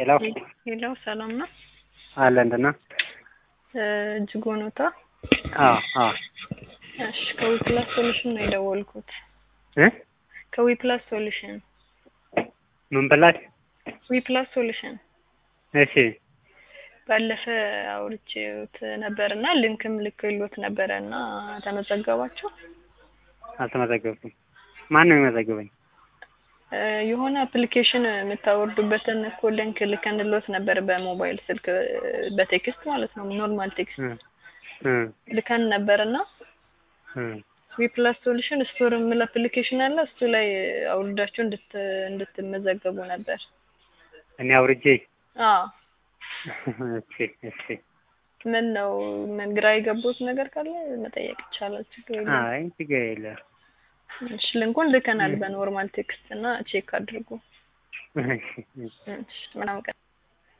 ሄሎ ሄሎ ሰላም ነው? አለ እንትና እጅጉ ኖታ። አዎ አዎ እሺ ከዊፕላስ ሶሉሽን ነው የደወልኩት። እ ከዊፕላስ ሶሉሽን ምን ብላች? ዊፕላስ ሶሉሽን እሺ ባለፈ አውርቼዎት ነበር እና ሊንክም ልክሎት ነበረ እና ተመዘገባችሁ? አልተመዘገብኩም። ማን ነው የሚመዘግበኝ? እ የሆነ አፕሊኬሽን የምታወርዱበትን እኮ ሊንክ ልከንሎት ነበር በሞባይል ስልክ በቴክስት ማለት ነው ኖርማል ቴክስት እ እ ልከን ነበር እና እ ዊፕላስ ሶሉሽን ስቶር የሚል አፕሊኬሽን አለ እሱ ላይ አውርዳችሁ እንድት እንድትመዘገቡ ነበር። እኔ አውርጄ አዎ እሺ እሺ ምን ነው ምን ግራ የገቡት ነገር ካለ መጠየቅ ይቻላል። ችግር የለም። አይ ችግር የለም። እሺ ልንኩን ልከናል በኖርማል ቴክስት እና ቼክ አድርጉ። እሺ እሺ እሺ ምናምን ቀን